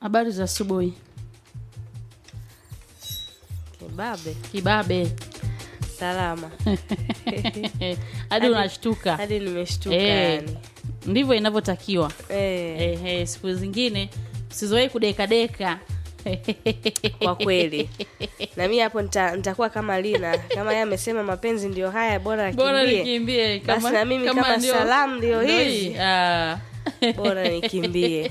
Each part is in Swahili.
Habari za asubuhi. Kibabe. Kibabe. Salama. Hadi unashtuka. Hadi nimeshtuka Eh, yani. Ndivyo inavyotakiwa. Eh, Eh, eh, siku zingine usizoe kudekadeka. kwa kweli. Na mimi hapo nita- nitakuwa kama Lina. Kama yeye amesema mapenzi ndio haya bora Bora akimbie. nikimbie Basi na mimi kama ndio- salamu ndio ndio hizi. hii. Ah. Bora nikimbie.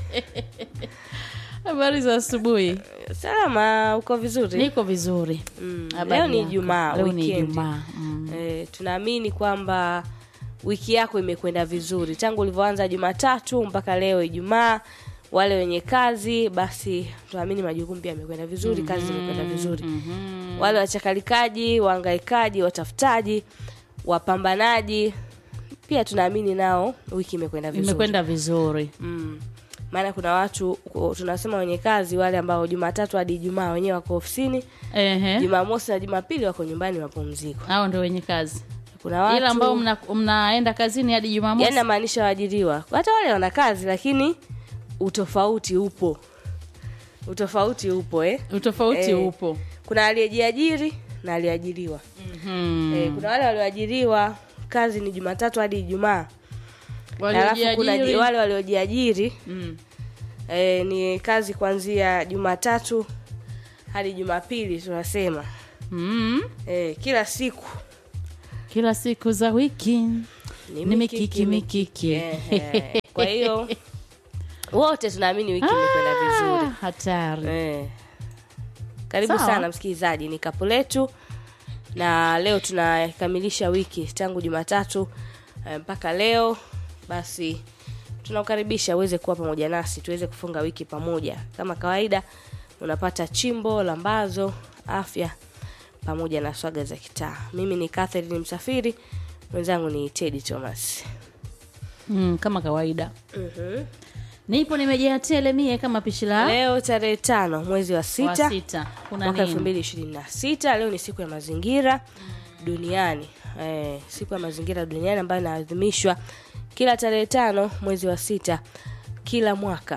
Habari za asubuhi. Salama, uko vizuri? Niko vizuri. Mm. Habari Leo ni yako? Ijumaa, Leo ni weekend. Ijumaa. Mm. Eh, tunaamini kwamba wiki yako imekwenda vizuri tangu ulivyoanza Jumatatu mpaka leo Ijumaa. Wale wenye kazi basi tunaamini majukumu pia yamekwenda vizuri, kazi zimekwenda vizuri. Mhm. Wale wachakalikaji, wahangaikaji, watafutaji, wapambanaji pia tunaamini nao wiki imekwenda vizuri. Imekwenda vizuri. Mm. Maana kuna watu ku- tunasema wenye kazi wale ambao Jumatatu hadi Ijumaa wenyewe wako ofisini, Ehe. Jumamosi na Jumapili wako nyumbani mapumziko. Hao ndio wenye kazi. Kuna watu Ila ambao mna, mnaenda kazini hadi Jumamosi. yani namaanisha waajiriwa hata wale wana kazi lakini utofauti upo utofauti upo eh? Utofauti Eh. upo. kuna aliyejiajiri na aliyeajiriwa Mhm. eh, kuna wale walioajiriwa kazi ni jumatatu hadi ijumaa alafu kuna ji- Waliojiajiri. wale waliojiajiri Mm. eh, ni kazi kuanzia jumatatu hadi jumapili tunasema Mm. eh, kila siku Kila siku za wiki ni ni mikiki mikiki. Ehe. kwa hiyo wote tunaamini wiki imekwenda vizuri Ah, hatari. Eh. Karibu Sawa. sana msikilizaji, ni kapu letu na leo tunakamilisha wiki tangu Jumatatu eh, mpaka leo. Basi tunakukaribisha uweze kuwa pamoja nasi tuweze kufunga wiki pamoja. Kama kawaida, unapata chimbo, lambazo, afya pamoja na swaga za kitaa. Mimi ni Catherine Msafiri, mwenzangu ni Teddy Thomas. Mm, kama kawaida. Mhm. Nipo nimejaa tele mie kama pishi la Leo tarehe tano mwezi wa wa sita sita. Kuna mwaka elfu nini? mbili ishirini na sita leo ni siku ya mazingira duniani eh, siku ya mazingira duniani ambayo inaadhimishwa kila tarehe tano mwezi wa sita kila mwaka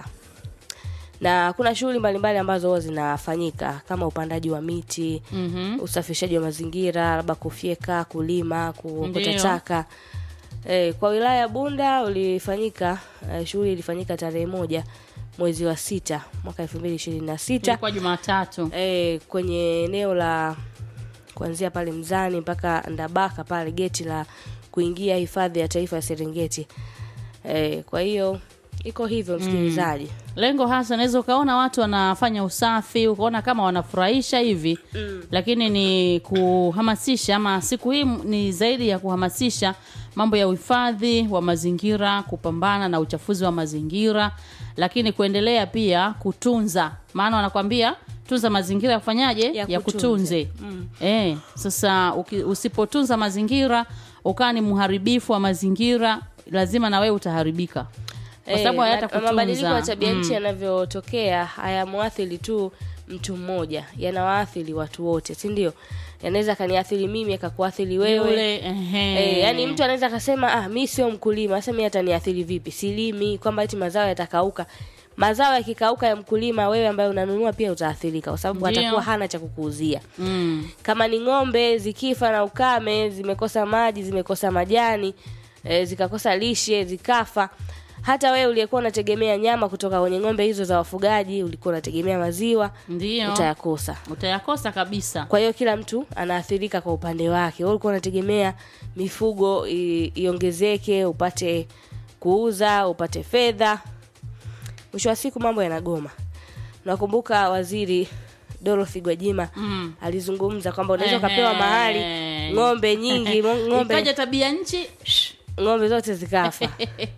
na kuna shughuli mbalimbali ambazo huwa zinafanyika kama upandaji wa miti Mhm. usafishaji wa mazingira labda kufyeka kulima kuokota Ndiyo. taka eh, kwa wilaya ya bunda ulifanyika eh, shughuli ilifanyika tarehe moja mwezi wa sita mwaka elfu mbili ishirini na sita Ilikuwa Jumatatu. e, kwenye eneo la kuanzia pale Mzani mpaka Ndabaka pale geti la kuingia hifadhi ya taifa ya Serengeti. E, kwa hiyo iko hivyo msikilizaji. Lengo hasa unaweza ukaona watu wanafanya usafi, ukaona kama wanafurahisha hivi Mm. lakini ni kuhamasisha ama siku hii ni zaidi ya kuhamasisha mambo ya uhifadhi wa mazingira, kupambana na uchafuzi wa mazingira, lakini kuendelea pia kutunza, maana wanakwambia tunza mazingira yafanyaje? Ya Ya, kutunze. kutunze. Eh, sasa uki, usipotunza mazingira ukawa ni mharibifu wa mazingira, lazima na wewe utaharibika kwa sababu Eh, hayata na- mabadiliko ya kutunza. tabia nchi yanavyotokea hayamwathiri tu mtu mmoja, yanawaathiri watu wote, si ndio? Yanaweza kaniathiri mimi akakuathiri wewe. Yule, ehe. E, yani mtu anaweza akasema ah, mi sio mkulima, sasa mi ataniathiri vipi? Silimi, kwamba eti mazao yatakauka. Mazao yakikauka ya mkulima, wewe ambaye unanunua pia utaathirika, kwa sababu Ndio. atakuwa hana cha kukuuzia. mm. Kama ni ng'ombe zikifa na ukame, zimekosa maji, zimekosa majani, e, zikakosa lishe, zikafa, hata wewe uliyekuwa unategemea nyama kutoka kwenye ng'ombe hizo za wafugaji, ulikuwa unategemea maziwa, Ndio utayakosa. utayakosa kabisa. Kwa hiyo kila mtu anaathirika kwa upande wake. Wewe ulikuwa unategemea mifugo i- iongezeke, upate kuuza, upate fedha. Mwisho wa siku mambo yanagoma. Nakumbuka waziri Dorothy Gwajima Mm. alizungumza kwamba unaweza Ehe. ukapewa mahali ng'ombe nyingi, ngo- ng'ombe Ikaja tabia nchi ng'ombe zote zikafa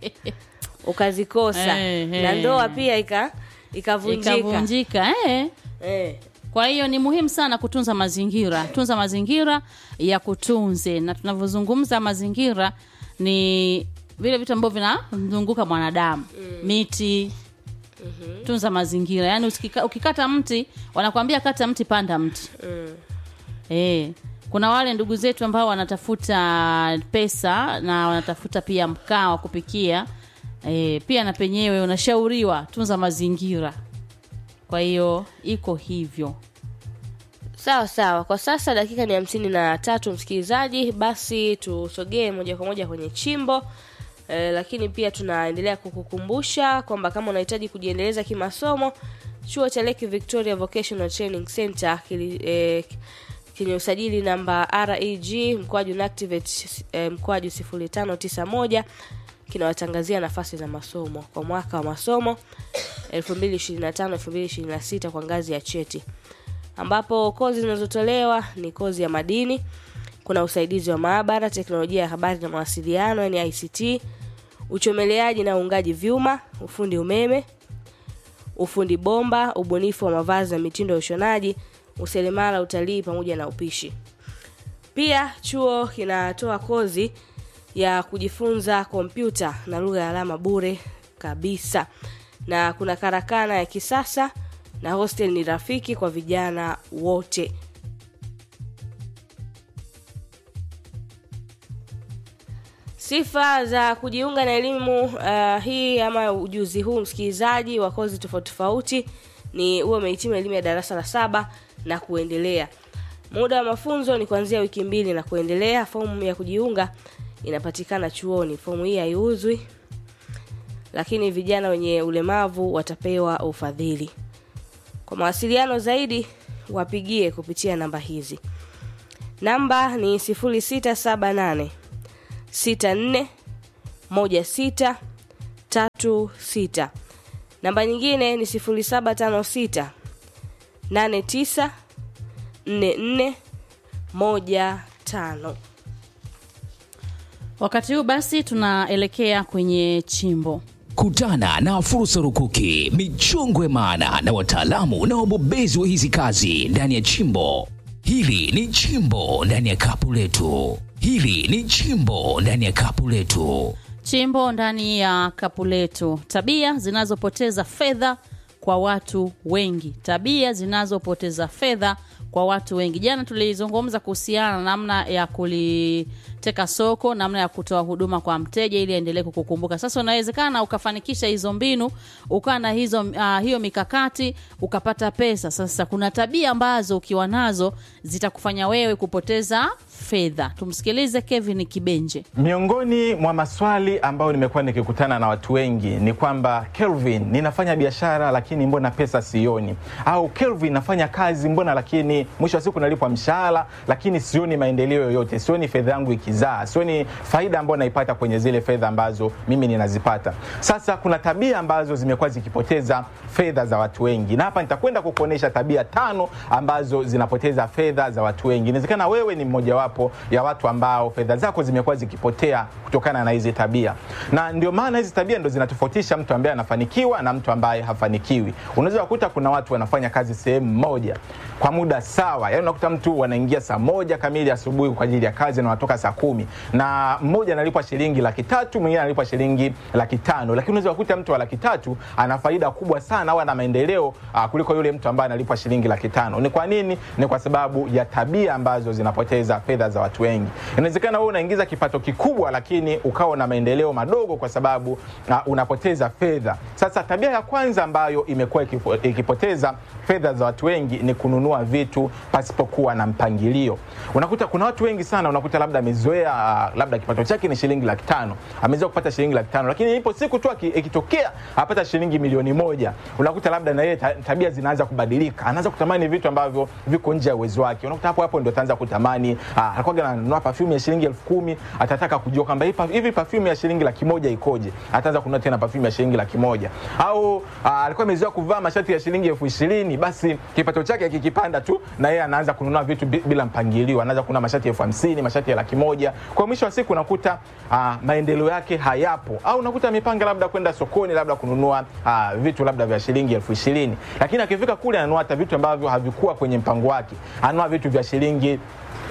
ukazikosa, Ehe. na ndoa pia ika ikavunjika. ikavunjika eh. Eh. Kwa hiyo ni muhimu sana kutunza mazingira, tunza mazingira ya kutunze, na tunavyozungumza mazingira ni vile vitu ambavyo vinamzunguka mwanadamu miti tunza mazingira yaani usikika- ukikata mti wanakwambia kata mti panda mti Mm. Eh, kuna wale ndugu zetu ambao wanatafuta pesa na wanatafuta pia mkaa wa kupikia. Eh, pia na penyewe unashauriwa tunza mazingira. kwa hiyo iko hivyo sawa sawa kwa sasa dakika ni hamsini na tatu msikilizaji basi tusogee moja kwa moja kwenye chimbo e, lakini pia tunaendelea kukukumbusha kwamba kama unahitaji kujiendeleza kimasomo chuo cha lake victoria vocational training center kili, e, chenye usajili namba reg mkwaju nactivate e, mkwaju 0591 kinawatangazia nafasi za masomo kwa mwaka wa masomo 2025-2026 kwa ngazi ya cheti ambapo kozi zinazotolewa ni kozi ya madini kuna usaidizi wa maabara teknolojia ya habari na mawasiliano yani ict uchomeleaji na uungaji vyuma ufundi umeme ufundi bomba ubunifu wa mavazi na mitindo ya ushonaji useremala utalii pamoja na upishi pia chuo kinatoa kozi ya kujifunza kompyuta na lugha ya alama bure kabisa na kuna karakana ya kisasa na hostel ni rafiki kwa vijana wote sifa za kujiunga na elimu uh, hii ama ujuzi huu msikilizaji wa kozi tofauti tofauti ni huwe umehitimu elimu ya darasa la saba na kuendelea muda wa mafunzo ni kuanzia wiki mbili na kuendelea fomu ya kujiunga inapatikana chuoni fomu hii haiuzwi lakini vijana wenye ulemavu watapewa ufadhili kwa mawasiliano zaidi wapigie kupitia namba hizi namba ni 0678 64 16 36 namba nyingine ni 0756 89 44 15 wakati huu basi tunaelekea kwenye chimbo Kutana na fursa rukuki, michongo ya maana na wataalamu na wabobezi wa hizi kazi ndani ya chimbo. Hili ni chimbo ndani ya kapu letu. Hili ni chimbo ndani ya kapu letu. chimbo ndani ya kapu letu tabia zinazopoteza fedha kwa watu wengi tabia zinazopoteza fedha kwa watu wengi jana tulizungumza kuhusiana na namna ya kuliteka soko namna ya kutoa huduma kwa mteja ili aendelee kukukumbuka sasa unawezekana ukafanikisha hizo mbinu ukawa na hizo uh, hiyo mikakati ukapata pesa sasa kuna tabia ambazo ukiwa nazo zitakufanya wewe kupoteza fedha tumsikilize kevin kibenje Miongoni mwa maswali ambayo nimekuwa nikikutana na watu wengi ni kwamba Kelvin, ninafanya biashara lakini mbona pesa sioni? Au Kelvin, nafanya kazi mbona lakini mwisho wa siku nalipwa mshahara lakini sioni maendeleo yoyote, sioni fedha yangu ikizaa, sioni faida ambayo naipata kwenye zile fedha ambazo mimi ninazipata. Sasa kuna tabia ambazo zimekuwa zikipoteza fedha za watu wengi, na hapa nitakwenda kukuonesha tabia tano ambazo zinapoteza fedha za watu wengi. Inawezekana wewe ni mmojawapo ya watu ambao fedha zako zimekuwa zikipotea kutokana na hizi tabia, na ndio maana hizi tabia ndo zinatofautisha mtu ambaye anafanikiwa na mtu ambaye hafanikiwi. Unaweza kukuta kuna watu wanafanya kazi sehemu moja kwa muda sawa, yaani unakuta mtu wanaingia saa moja kamili asubuhi kwa ajili ya kazi na wanatoka saa kumi na mmoja analipwa shilingi laki tatu mwingine analipwa shilingi laki tano lakini unaweza kukuta mtu wa laki tatu ana faida kubwa sana au ana maendeleo uh, kuliko yule mtu ambaye analipwa shilingi laki tano ni kwa nini ni kwa sababu ya tabia ambazo zinapoteza fedha za watu wengi inawezekana wewe unaingiza kipato kikubwa lakini ukawa na maendeleo madogo kwa sababu uh, unapoteza fedha sasa tabia ya kwanza ambayo imekuwa ikipo- ikipoteza fedha za watu wengi ni kununua vitu pasipokuwa na mpangilio unakuta kuna watu wengi sana unakuta labda amezoea uh, labda kipato chake ni shilingi laki tano amezoea kupata shilingi laki tano lakini ipo siku tu aki- ikitokea apata shilingi milioni moja unakuta labda na yeye ta- tabia zinaanza kubadilika anaanza kutamani vitu ambavyo viko nje ya uwezo wake unakuta hapo hapo ndio ataanza kutamani uh, alikuwa ananunua perfume ya shilingi elfu kumi atataka kujua kwamba hii pa- hivi perfume ya shilingi laki moja ikoje ataanza kununua tena perfume ya shilingi laki moja au uh, alikuwa amezoea kuvaa mashati ya shilingi elfu ishirini basi kipato chake kikipanda tu na yeye anaanza kununua vitu bi- bila mpangilio anaanza kununua mashati elfu hamsini mashati ya laki moja kwa mwisho wa siku unakuta uh, maendeleo yake hayapo au unakuta amepanga labda kwenda sokoni labda kununua uh, vitu labda vya shilingi elfu ishirini lakini akifika kule ananunua hata vitu ambavyo havikuwa kwenye mpango wake ananunua vitu vya shilingi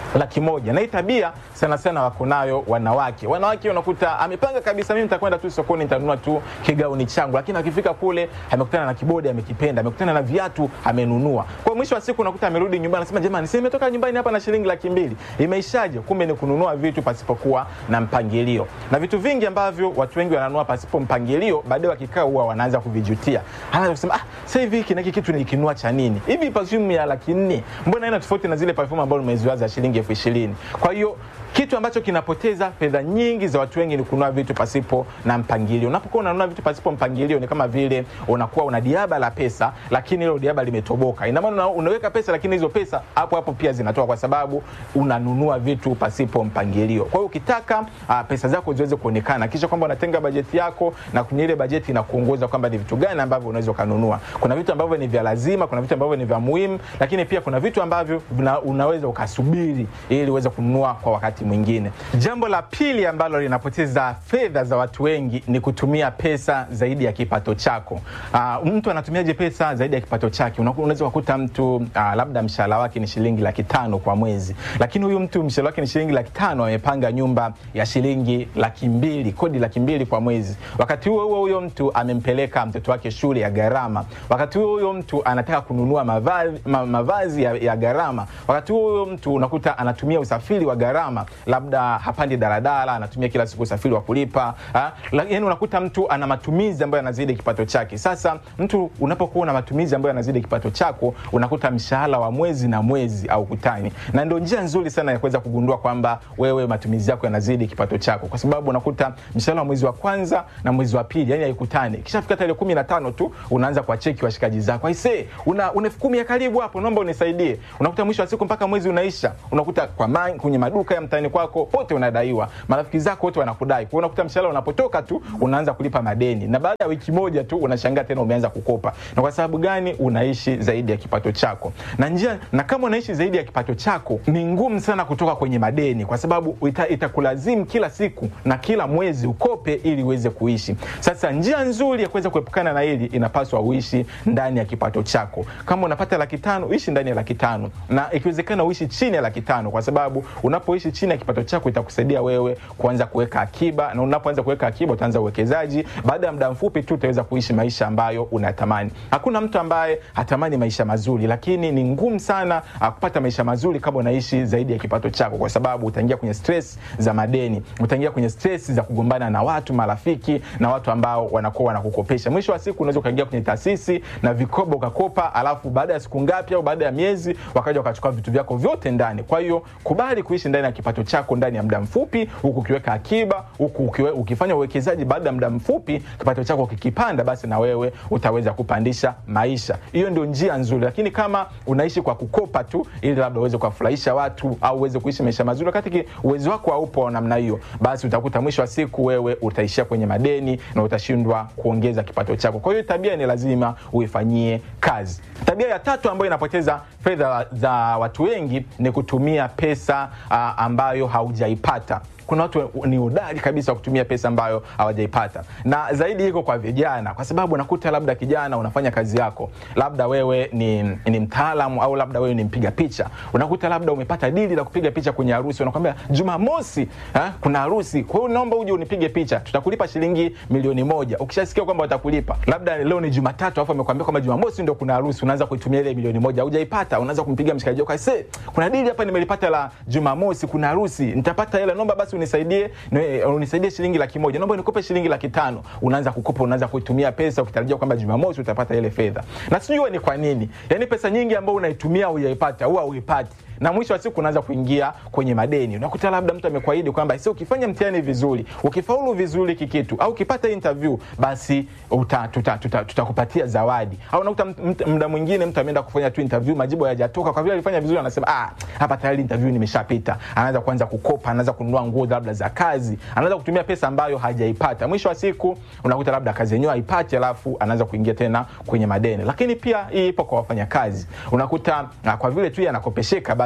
laki moja na hii tabia sana sana wako nayo wanawake wanawake unakuta amepanga kabisa mimi nitakwenda tu sokoni nitanunua tu kigauni changu lakini akifika kule amekutana na kibodi amekipenda amekutana na viatu amenunua kwa mwisho wa siku unakuta amerudi nyumbani anasema jamani si nimetoka nyumbani hapa na shilingi laki mbili imeishaje kumbe ni kununua vitu pasipokuwa na mpangilio na vitu vingi ambavyo watu wengi wananunua pasipo mpangilio baadaye wakikaa huwa wanaanza kuvijutia anaanza kusema ah sasa hivi hiki na hiki kitu nikinunua cha nini hivi perfume ya laki nne mbona ina tofauti na zile perfume ambazo nimeziwa za shilingi elfu ishirini kwa hiyo kitu ambacho kinapoteza fedha nyingi za watu wengi ni kununua vitu pasipo na mpangilio. Unapokuwa unanunua vitu pasipo mpangilio, ni kama vile unakuwa una diaba la pesa, lakini hilo diaba limetoboka. Ina maana una- unaweka pesa, lakini hizo pesa hapo hapo pia zinatoka, kwa sababu unanunua vitu pasipo mpangilio. Kwa hiyo ukitaka uh, pesa zako ziweze kuonekana, kisha kwamba unatenga bajeti yako na kwenye ile bajeti inakuongoza kwamba ni vitu gani ambavyo unaweza ukanunua. Kuna vitu ambavyo ni vya lazima, kuna vitu ambavyo ni vya muhimu, lakini pia kuna vitu ambavyo vina, unaweza ukasubiri ili uweze kununua kwa wakati mwingine. Jambo la pili ambalo linapoteza fedha za watu wengi ni kutumia pesa zaidi ya kipato chako. Uh, mtu anatumiaje pesa zaidi ya kipato chake? Unaku- Unaweza kukuta mtu uh, labda mshahara wake ni shilingi laki tano kwa mwezi, lakini huyu mtu mshahara wake ni shilingi laki tano amepanga nyumba ya shilingi laki mbili, kodi laki mbili kwa mwezi. Wakati huo huo huyo mtu amempeleka mtoto wake shule ya gharama. Wakati huo huyo mtu anataka kununua mavazi, ma, mavazi ya, ya gharama. Wakati huo huyo mtu unakuta anatumia usafiri wa gharama, labda hapandi daladala, anatumia kila siku usafiri wa kulipa. ha? La- Yaani unakuta mtu ana matumizi ambayo yanazidi kipato chake. Sasa mtu unapokuwa na matumizi ambayo yanazidi kipato chako, unakuta mshahara wa mwezi na mwezi au kutani, na ndio njia nzuri sana ya kuweza kugundua kwamba wewe matumizi yako yanazidi kipato chako, kwa sababu unakuta mshahara wa mwezi wa kwanza na mwezi wa pili yani haikutani. Kishafika tarehe kumi na tano tu unaanza kuwacheki washikaji zako, aisee, una una elfu kumi ya karibu hapo, naomba unisaidie. Unakuta mwisho wa siku mpaka mwezi unaisha, unakuta kwa man, kwenye maduka ya mtaani kwako pote unadaiwa, marafiki zako wote wanakudai. Kwa hiyo unakuta mshahara unapotoka tu unaanza kulipa madeni, na baada ya wiki moja tu unashangaa tena umeanza kukopa. Na kwa sababu gani? Unaishi zaidi ya kipato chako, na njia na kama unaishi zaidi ya kipato chako, ni ngumu sana kutoka kwenye madeni, kwa sababu ita, itakulazimu kila siku na kila mwezi ukope ili uweze kuishi. Sasa njia nzuri ya kuweza kuepukana na hili, inapaswa uishi ndani ya kipato chako. Kama unapata laki tano, ishi ndani ya laki tano, na ikiwezekana uishi chini ya laki tano, kwa sababu unapoishi chini ya kipato chako itakusaidia wewe kuanza kuweka akiba, na unapoanza kuweka akiba utaanza uwekezaji. Baada ya muda mfupi tu utaweza kuishi maisha ambayo unatamani. Hakuna mtu ambaye hatamani maisha mazuri, lakini ni ngumu sana ah, kupata maisha mazuri kama unaishi zaidi ya kipato chako, kwa sababu utaingia kwenye stress za madeni, utaingia kwenye stress za kugombana na watu, marafiki na watu ambao wanakuwa wanakukopesha. Mwisho wa siku unaweza ukaingia kwenye taasisi na vikoba ukakopa, alafu baada ya siku ngapi au baada ya miezi wakaja wakachukua vitu vyako vyote ndani. Kwa hiyo kubali kuishi ndani ya kipato chako ndani ya muda mfupi, huku ukiweka akiba, huku ukiwe, ukifanya uwekezaji. Baada ya muda mfupi kipato chako kikipanda, basi na wewe utaweza kupandisha maisha. Hiyo ndio njia nzuri, lakini kama unaishi kwa kukopa tu ili labda uweze kuwafurahisha watu au uweze kuishi maisha mazuri, wakati ki- uwezo wako haupo wa namna hiyo, basi utakuta mwisho wa siku wewe utaishia kwenye madeni na utashindwa kuongeza kipato chako. Kwa hiyo tabia ni lazima uifanyie kazi. Tabia ya tatu ambayo inapoteza fedha za watu wengi ni kutumia pesa ah, ambayo haujaipata kuna watu ni hodari kabisa wa kutumia pesa ambayo hawajaipata, na zaidi iko kwa vijana, kwa sababu unakuta labda kijana unafanya kazi yako, labda wewe ni, ni mtaalamu au labda wewe ni mpiga picha, unakuta labda umepata dili la kupiga picha kwenye harusi, unakwambia Jumamosi ha, kuna harusi, kwa hiyo naomba uje unipige picha, tutakulipa shilingi milioni moja. Ukishasikia kwamba watakulipa, labda leo ni Jumatatu, alafu amekwambia kwamba Jumamosi ndio kuna harusi, unaanza kuitumia ile milioni moja, haujaipata, unaanza kumpigia mshikaji wako, "Aisee, kuna dili hapa nimelipata la Jumamosi, kuna harusi, nitapata hela, naomba basi unisaidie ni- unisaidie shilingi laki moja, naomba nikope shilingi laki tano. Unaanza kukopa, unaanza kuitumia pesa ukitarajia kwamba Jumamosi utapata ile fedha, na sijui ni kwa nini. Yani pesa nyingi ambayo unaitumia hujaipata, huwa huipati na mwisho wa siku unaanza kuingia kwenye madeni. Unakuta labda mtu amekuahidi kwamba si ukifanya mtihani vizuri, ukifaulu vizuri kikitu au ukipata interview basi uta, tuta, tuta, tutakupatia zawadi. Au unakuta mt- mt- muda mwingine mtu ameenda kufanya tu interview, majibu hayajatoka, kwa vile alifanya vizuri, anasema ah, hapa tayari interview nimeshapita. Anaanza kuanza kukopa, anaanza kununua nguo labda za kazi, anaanza kutumia pesa ambayo hajaipata. Mwisho wa siku unakuta labda kazi yenyewe haipati, alafu anaanza kuingia tena kwenye madeni. Lakini pia hii ipo kwa wafanyakazi, unakuta ah, kwa vile tu yeye anakopesheka basi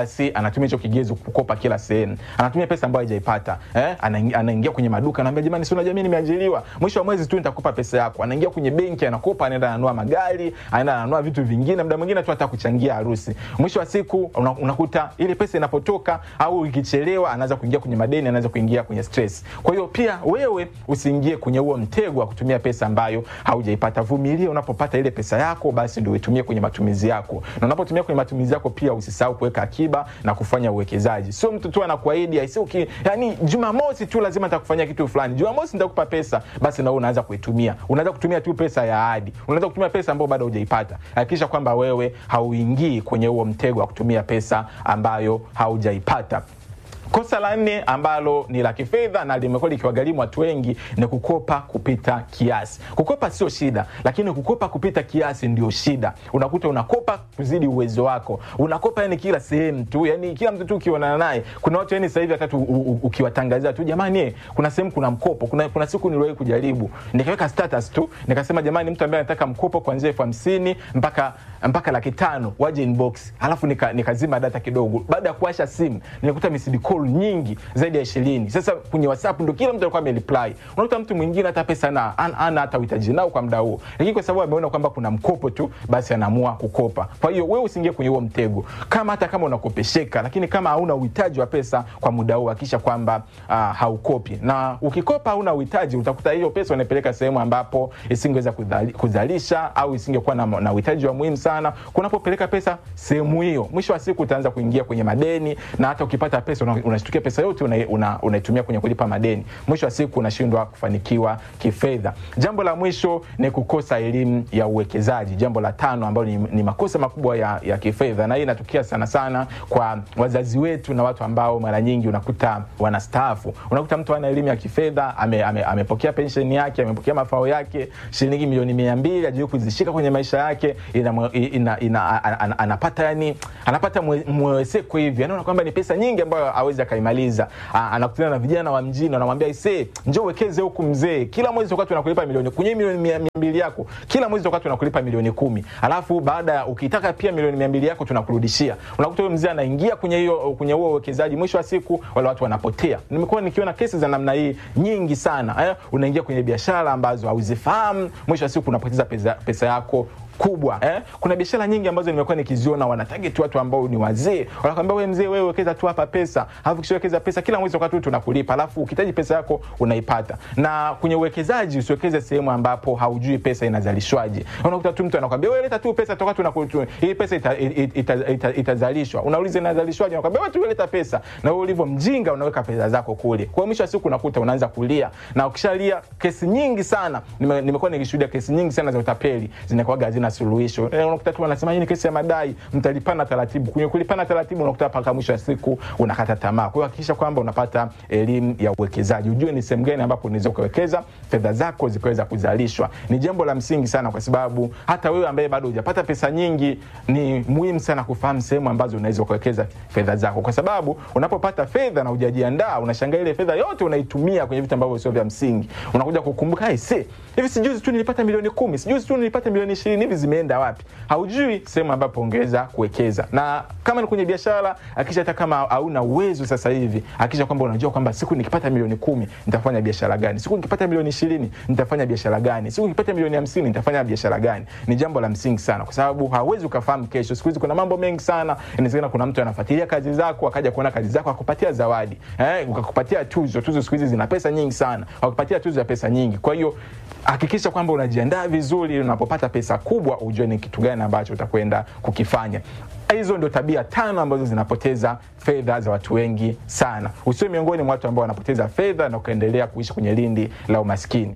basi anatumia hicho kigezo kukopa kila sehemu anatumia pesa ambayo hajaipata eh? anaingia, anaingia kwenye maduka anaambia jamani si unajua mimi nimeajiriwa mwisho wa mwezi tu nitakupa pesa yako anaingia kwenye benki anakopa anaenda ananunua magari anaenda ananunua vitu vingine muda mwingine tu hata kuchangia harusi mwisho wa siku una, unakuta ile pesa inapotoka au ikichelewa anaanza kuingia kwenye madeni anaanza kuingia kwenye stress kwa hiyo pia wewe usiingie kwenye huo mtego wa kutumia pesa ambayo haujaipata vumilia unapopata ile pesa yako basi ndio uitumie kwenye matumizi yako na unapotumia kwenye matumizi yako pia usisahau kuweka akiba na kufanya uwekezaji sio mtu tu anakuahidi aisi uki yani jumamosi tu lazima nitakufanyia kitu fulani jumamosi nitakupa pesa basi na wewe unaanza kuitumia unaanza kutumia tu pesa ya ahadi unaanza kutumia pesa ambayo bado hujaipata hakikisha kwamba wewe hauingii kwenye huo mtego wa kutumia pesa ambayo haujaipata kosa la nne ambalo ni la kifedha na limekuwa likiwagharimu watu wengi ni kukopa kupita kiasi kukopa sio shida lakini kukopa kupita kiasi ndio shida unakuta unakopa kuzidi uwezo wako unakopa yani kila sehemu tu yani kila mtu tu ukionana naye kuna watu yani sasa hivi hata tu u- u- ukiwatangazia tu jamani eh, kuna sehemu kuna mkopo kuna, kuna siku niliwahi kujaribu nikaweka status tu nikasema jamani mtu ambaye anataka mkopo kuanzia elfu hamsini mpaka mpaka laki tano waje inbox alafu nika- nikazima data kidogo baada ya kuwasha simu nilikuta missed call nyingi zaidi ya ishirini sasa kwenye whatsapp ndo kila mtu alikuwa amereply unakuta mtu mwingine hata pesa na ana, ana hata uhitaji nao kwa muda huo lakini kwa sababu ameona kwamba kuna mkopo tu basi anaamua kukopa kwa hiyo wewe usiingie kwenye huo mtego kama hata kama unakopesheka lakini kama hauna uhitaji wa pesa kwa muda huo hakikisha kwamba uh, haukopi na ukikopa hauna uhitaji utakuta hiyo pesa unaipeleka sehemu ambapo isingeweza kudhali- kuzalisha au isingekuwa na, na uhitaji wa muhimu sana kunapopeleka pesa sehemu hiyo mwisho wa siku utaanza kuingia kwenye madeni na hata ukipata pesa una- unashtukia pesa yote unaitumia una, unaitumia kwenye kulipa madeni mwisho wa siku unashindwa kufanikiwa kifedha jambo la mwisho ni kukosa elimu ya uwekezaji jambo la tano ambalo ni, ni makosa makubwa ya, ya kifedha na hii inatokea sana sana kwa wazazi wetu na watu ambao mara nyingi unakuta wanastaafu unakuta mtu ana elimu ya kifedha ame, ame, amepokea pensheni yake amepokea mafao yake shilingi milioni mia mbili ajui kuzishika kwenye maisha yake ina, ina, ina, ana- ana- anapata yani anapata mwe- mweweseko hivi anaona kwamba ni pesa nyingi ambayo awezi akaimaliza A- anakutana na vijana wa mjini wanamwambia ise njo uwekeze huku mzee kila mwezi tutakuwa tunakulipa milioni kwenye milioni mia mia mbili yako kila mwezi tutakuwa tunakulipa milioni kumi alafu baada ya ukitaka pia milioni mia mbili yako tunakurudishia unakuta huyo mzee anaingia kwenye hiyo kwenye huo uwekezaji mwisho wa siku wale watu wanapotea nimekuwa nikiona kesi za namna hii nyingi sana eh? unaingia kwenye biashara ambazo hauzifahamu mwisho wa siku unapoteza pesa, pesa yako kubwa eh? kuna biashara nyingi ambazo nimekuwa nikiziona wanatarget watu ambao ni wazee wanakwambia wewe mzee wewe wekeza tu hapa pesa alafu kishawekeza pesa kila mwezi wakati tu tunakulipa alafu ukihitaji pesa yako unaipata na kwenye uwekezaji usiwekeze sehemu ambapo haujui pesa inazalishwaje unakuta tu mtu anakwambia wewe leta tu pesa toka tunakutu hii pesa itazalishwa ita, ita, ita, itazalishwa. unauliza inazalishwaje anakwambia wewe tu leta pesa na wewe ulivyo mjinga unaweka pesa zako kule kwa hiyo mwisho wa siku unakuta unaanza kulia na ukishalia kesi nyingi sana nime- nimekuwa nikishuhudia kesi nyingi sana za utapeli zinakuwaga hazina suluhisho Eh, unakuta tu wanasema hii ni kesi ya madai mtalipana taratibu kwenye kulipana taratibu unakuta mpaka mwisho wa siku unakata tamaa kwa hiyo hakikisha kwamba unapata elimu ya uwekezaji ujue ni sehemu gani ambapo unaweza ukawekeza fedha zako zikaweza kuzalishwa ni jambo la msingi sana kwa sababu hata wewe ambaye bado hujapata pesa nyingi ni muhimu sana kufahamu sehemu ambazo unaweza ukawekeza fedha zako kwa sababu unapopata fedha na hujajiandaa unashangaa ile fedha yote unaitumia kwenye vitu ambavyo sio vya msingi unakuja kukumbuka "Ai, see, hivi sijuzi tu nilipata milioni kumi sijuzi tu nilipata milioni ishirini hivi zimeenda wapi haujui sehemu ambapo ungeweza kuwekeza na kama ni kwenye biashara akisha hata kama hauna uwezo sasa hivi akisha kwamba unajua kwamba siku nikipata milioni kumi nitafanya biashara gani siku nikipata milioni ishirini nitafanya biashara gani siku nikipata milioni hamsini nitafanya biashara gani ni jambo la msingi sana kwa sababu hauwezi ukafahamu kesho siku hizi kuna mambo mengi sana inawezekana kuna mtu anafuatilia kazi zako akaja kuona kazi zako akupatia zawadi eh, ukakupatia tuzo tuzo siku hizi zina pesa nyingi sana wakupatia tuzo ya pesa nyingi kwa hiyo hakikisha kwamba unajiandaa vizuri unapopata pesa kubwa ujue ni kitu gani ambacho utakwenda kukifanya hizo ndio tabia tano ambazo zinapoteza fedha za watu wengi sana usiwe miongoni mwa watu ambao wanapoteza fedha na ukaendelea kuishi kwenye lindi la umaskini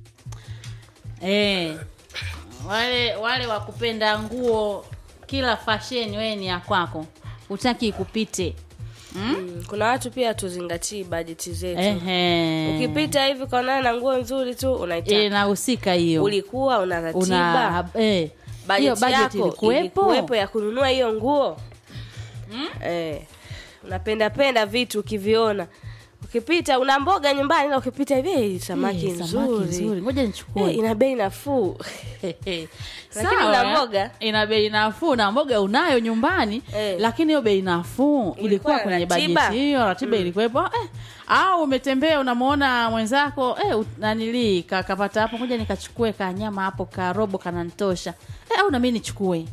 Eh, wale wale wa kupenda nguo kila fashion wewe ni ya kwako utaki ikupite Mm, kuna watu pia tuzingatii bajeti zetu Ehe. ukipita hivi kaonana na nguo nzuri tu unaitaka Eh, nahusika hiyo ulikuwa una ratiba una eh, hiyo bajeti budget yako ilikuwepo ilikuwepo ya kununua hiyo nguo eh, unapenda penda vitu ukiviona ukipita una mboga nyumbani ila ukipita hivi "Eh, samaki Eh, samaki nzuri nzuri ngoja nichukue Eh, ina bei nafuu Lakini Sawa, una eh. mboga? ina bei nafuu na mboga unayo nyumbani Eh. lakini hiyo bei nafuu ilikuwa na kwenye ratiba? bajeti hiyo ratiba ilikuwepo eh. au umetembea unamwona mwenzako eh, ut- nanilii ka- kapata hapo ngoja nikachukue kanyama hapo karobo kanantosha eh, au nami nichukue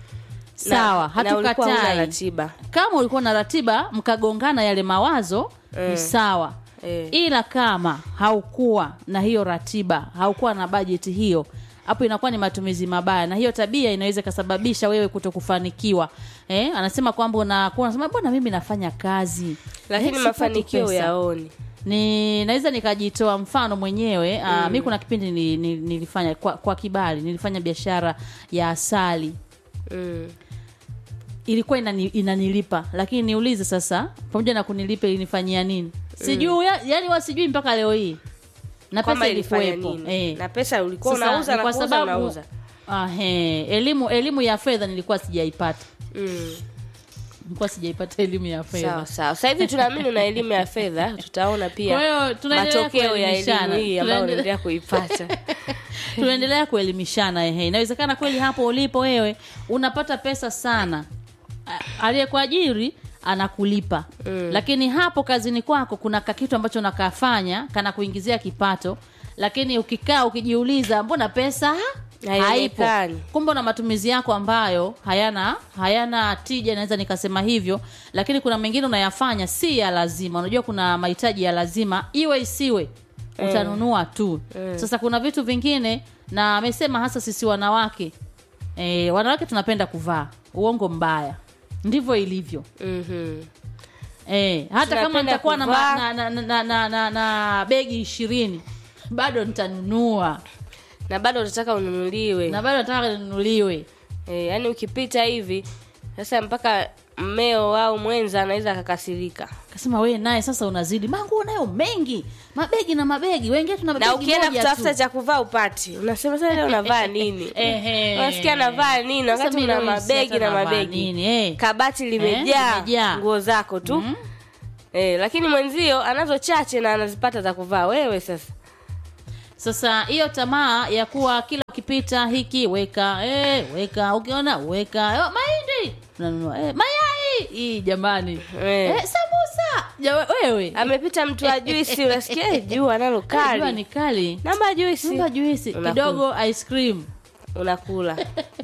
sawa na, na ulikuwa huna hatukatai ratiba kama ulikuwa na ratiba mkagongana yale mawazo ni sawa Eh. ila kama haukuwa na hiyo ratiba haukuwa na bajeti hiyo hapo inakuwa ni matumizi mabaya na hiyo tabia inaweza ikasababisha wewe kuto kufanikiwa eh, anasema kwamba unakuwa unasema bwana mimi nafanya kazi lakini Eh, sipati mafanikio pesa." yaoni ni naweza nikajitoa mfano mwenyewe mm. mi kuna kipindi ni, ni, nilifanya kwa, kwa kibali nilifanya biashara ya asali mm. ilikuwa inani, inanilipa lakini niulize sasa pamoja na kunilipa ilinifanyia nini sijui ya, yani wa sijui mpaka leo hii na kwamba pesa ilifanya ilikuwepo nini eh. na pesa ulikuwa Sasa, unauza ni na kwa kuuza sababu unauza ahe, elimu elimu ya fedha nilikuwa sijaipata mm. nilikuwa sijaipata elimu ya fedha sawa sawa sasa hivi tunaamini una elimu ya fedha tutaona kwa pia hiyo tunaendelea matokeo ya elimu kuelimishana. hii ambayo Tunaendelea- unaendelea kuipata tunaendelea kuelimishana ehe inawezekana kweli hapo ulipo wewe unapata pesa sana A- aliyekuajiri anakulipa mm. lakini hapo kazini kwako kuna kakitu ambacho nakafanya kana kuingizia kipato lakini ukikaa ukijiuliza mbona pesa haipo Haionekani. kumbe una matumizi yako ambayo hayana hayana tija naweza nikasema hivyo lakini kuna mengine unayafanya si ya lazima unajua kuna mahitaji ya lazima iwe isiwe utanunua tu sasa kuna vitu vingine na amesema hasa sisi wanawake e, wanawake tunapenda kuvaa uongo mbaya ndivyo ilivyo Mhm. e, hata kama Tunapenda nitakuwa na, kuvaa. ma- na, na, na, na, na, na begi ishirini bado nitanunua na bado utataka ununuliwe na bado nataka ninunuliwe e, yaani ukipita hivi sasa mpaka mmeo au mwenza anaweza akakasirika kasema we naye sasa unazidi manguo nayo mengi mabegi na mabegi wengine tuna na begi ukienda moja kutafuta tu. cha kuvaa upati unasema sasa leo unavaa nini Ehe. unasikia navaa nini Sasa wakati mimi una leo mabegi sasa na navaa mabegi nini, eh. kabati limejaa limejaa. nguo zako tu eh, lakini mwenzio anazo chache na anazipata za kuvaa wewe sasa sasa hiyo tamaa ya kuwa kila ukipita hiki weka eh, weka ukiona weka eh, mahindi unanunua eh, mayai hii jamani Eh. eh, samusa Jama, wewe amepita mtu wa juisi unasikia eh, juu analo Jua kali ni kali namba juisi Namba juisi Unakula. kidogo ice cream unakula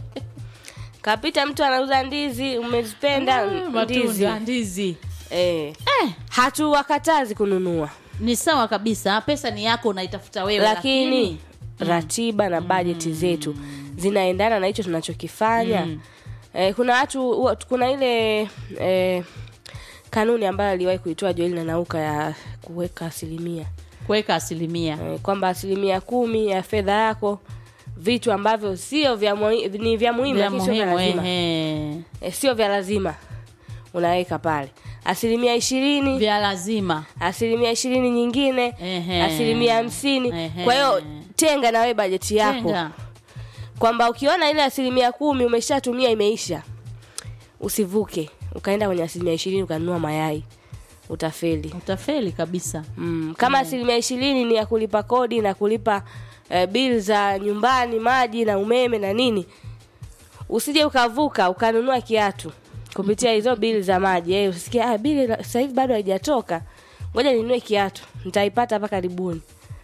kapita mtu anauza ndizi umezipenda Ah, ndizi matunda ndizi eh. eh, hatuwakatazi kununua ni sawa kabisa pesa ni yako unaitafuta wewe lakini ratiba na bajeti zetu zinaendana na hicho tunachokifanya eh, kuna watu huwa- kuna ile eh, kanuni ambayo aliwahi kuitoa Joel na Nauka ya kuweka asilimia kuweka asilimia eh, kwamba asilimia kumi ya fedha yako vitu ambavyo sio vya muhi- ni vya muhimu vya lakini sio vya muhimu lazima ehe. eh, sio vya lazima unaweka pale asilimia ishirini vya lazima asilimia ishirini nyingine Ehe. asilimia hamsini Ehe. kwa hiyo tenga na wewe bajeti yako Tenga. kwamba ukiona ile asilimia kumi umeshatumia imeisha usivuke ukaenda kwenye asilimia ishirini ukanunua mayai utafeli utafeli kabisa mm. kama asilimia ishirini ni ya kulipa kodi na kulipa eh, bili za nyumbani maji na umeme na nini usije ukavuka ukanunua kiatu kupitia hizo bili za maji eh, usikie ah, bili la- sasa hivi bado haijatoka ngoja ninunue kiatu nitaipata hapa karibuni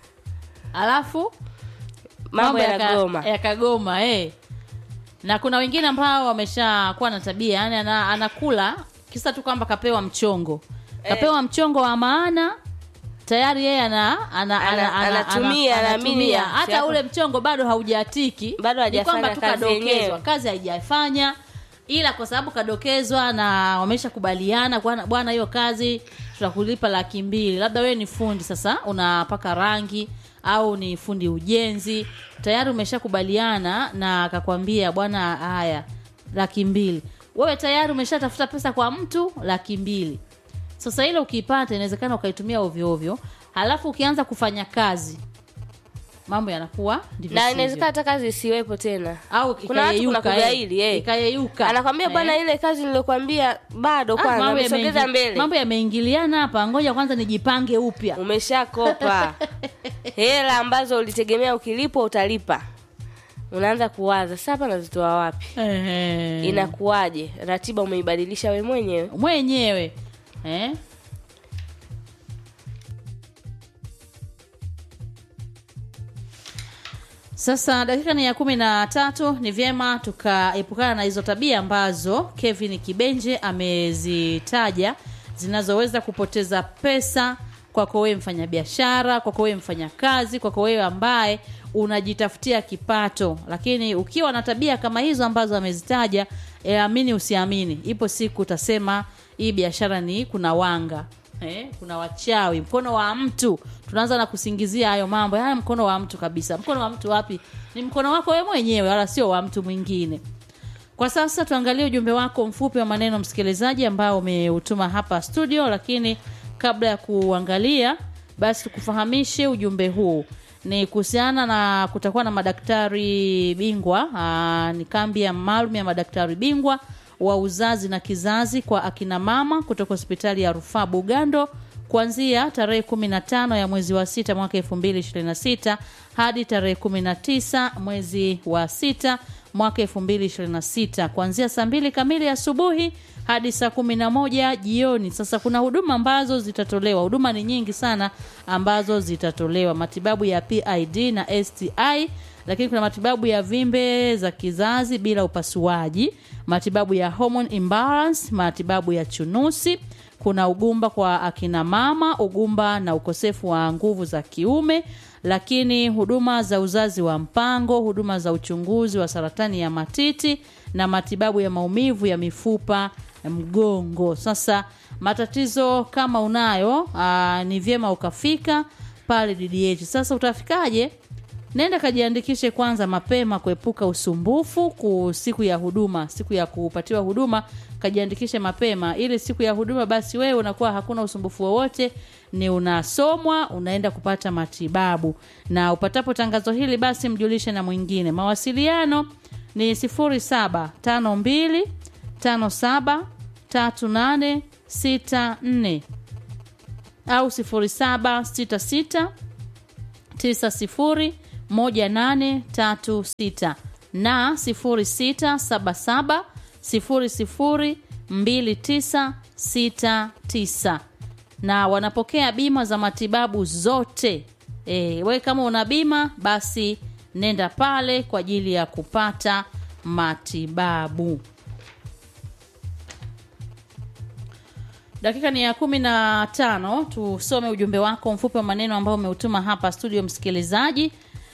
alafu mambo yaka- yanagoma yakagoma eh. na kuna wengine ambao wameshakuwa na tabia yani ana, anakula kisa tu kwamba kapewa mchongo kapewa mchongo wa maana tayari yeye ana, ana, ana, Ana- ana, anatumia, ana- anaamini anatumia. ya- hata yako- ule mchongo bado haujatiki Bado Ni kwamba hajafanya tu kazi kadokezwa yenyewe. kazi haijafanya ila kwa sababu kadokezwa na wameshakubaliana bwana bwana hiyo kazi tutakulipa laki mbili labda wewe ni fundi sasa unapaka rangi au ni fundi ujenzi tayari umeshakubaliana na akakwambia bwana haya laki mbili wewe tayari umeshatafuta pesa kwa mtu laki mbili sasa ile ukiipata inawezekana ukaitumia ovyo ovyo halafu ukianza kufanya kazi mambo yanakuwa ndivyo na sivyo. inawezekana hata kazi isiwepo tena au kuna watu kuna ikayeyuka, kugaili eh, eh. ikayeyuka anakwambia Eh. bwana ile kazi niliyokuambia bado Ah, kwanza mambo umesogeza yameingi- mbele mambo yameingiliana hapa ngoja kwanza nijipange upya umeshakopa hela ambazo ulitegemea ukilipwa utalipa unaanza kuwaza sasa hapa nazitoa wapi Ehe. inakuwaje ratiba umeibadilisha we mwenyewe mwenyewe eh? sasa dakika ni ya kumi na tatu ni vyema tukaepukana na hizo tabia ambazo kevin kibenje amezitaja zinazoweza kupoteza pesa kwako wewe mfanyabiashara kwako wewe mfanyakazi kwako wewe ambaye unajitafutia kipato lakini ukiwa na tabia kama hizo ambazo amezitaja e, amini usiamini ipo siku utasema hii biashara ni kuna wanga eh, kuna wachawi mkono wa mtu tunaanza na kusingizia hayo mambo haya mkono wa mtu kabisa mkono wa mtu wapi ni mkono wako wewe mwenyewe wala sio wa mtu mwingine kwa sasa tuangalie ujumbe wako mfupi wa maneno msikilizaji ambao umeutuma hapa studio lakini kabla ya kuangalia basi tukufahamishe ujumbe huu ni kuhusiana na kutakuwa na madaktari bingwa aa, ni kambi ya maalum ya madaktari bingwa wa uzazi na kizazi kwa akina mama kutoka hospitali ya rufaa bugando kuanzia tarehe 15 ya mwezi wa sita mwaka 2026 hadi tarehe 19 mwezi wa sita mwaka 2026 kuanzia saa mbili kamili asubuhi hadi saa kumi na moja jioni sasa kuna huduma ambazo zitatolewa huduma ni nyingi sana ambazo zitatolewa matibabu ya pid na sti lakini kuna matibabu ya vimbe za kizazi bila upasuaji matibabu ya hormone imbalance matibabu ya chunusi kuna ugumba kwa akina mama ugumba na ukosefu wa nguvu za kiume lakini huduma za uzazi wa mpango huduma za uchunguzi wa saratani ya matiti na matibabu ya maumivu ya mifupa mgongo sasa matatizo kama unayo aa, ni vyema ukafika pale ddh sasa utafikaje nenda kajiandikishe kwanza mapema kuepuka usumbufu ku siku ya huduma siku ya kupatiwa huduma kajiandikishe mapema ili siku ya huduma basi wewe unakuwa hakuna usumbufu wowote ni unasomwa unaenda kupata matibabu na upatapo tangazo hili basi mjulishe na mwingine mawasiliano ni 0752 57 3864 au 0766 901836 na 0677 002969 na wanapokea bima za matibabu zote e, we kama una bima basi nenda pale kwa ajili ya kupata matibabu dakika ni ya kumi na tano tusome ujumbe wako mfupi wa maneno ambao umeutuma hapa studio msikilizaji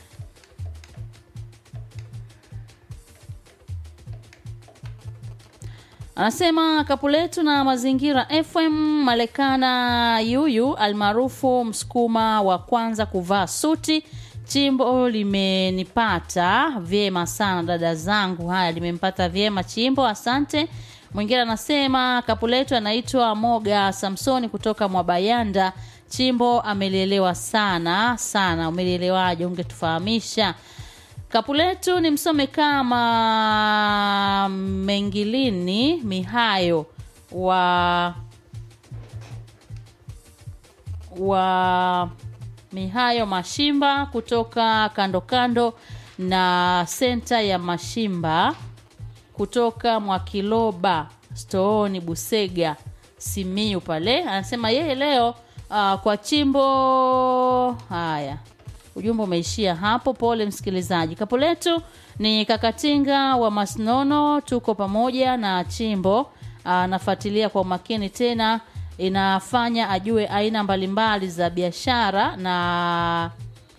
anasema kapu letu na mazingira fm malekana yuyu almaarufu msukuma wa kwanza kuvaa suti chimbo limenipata vyema sana dada zangu haya limempata vyema chimbo asante mwingine anasema kapu letu anaitwa moga samsoni kutoka mwabayanda chimbo amelielewa sana sana umelielewaje ungetufahamisha kapu letu ni msome kama mengilini mihayo wa wa mihayo mashimba kutoka kando kando na senta ya mashimba kutoka mwakiloba stooni busega simiu pale anasema yeye leo uh, kwa chimbo haya ujumbe umeishia hapo pole msikilizaji kapo letu ni kakatinga wa masnono tuko pamoja na chimbo anafuatilia kwa umakini tena inafanya ajue aina mbalimbali za biashara na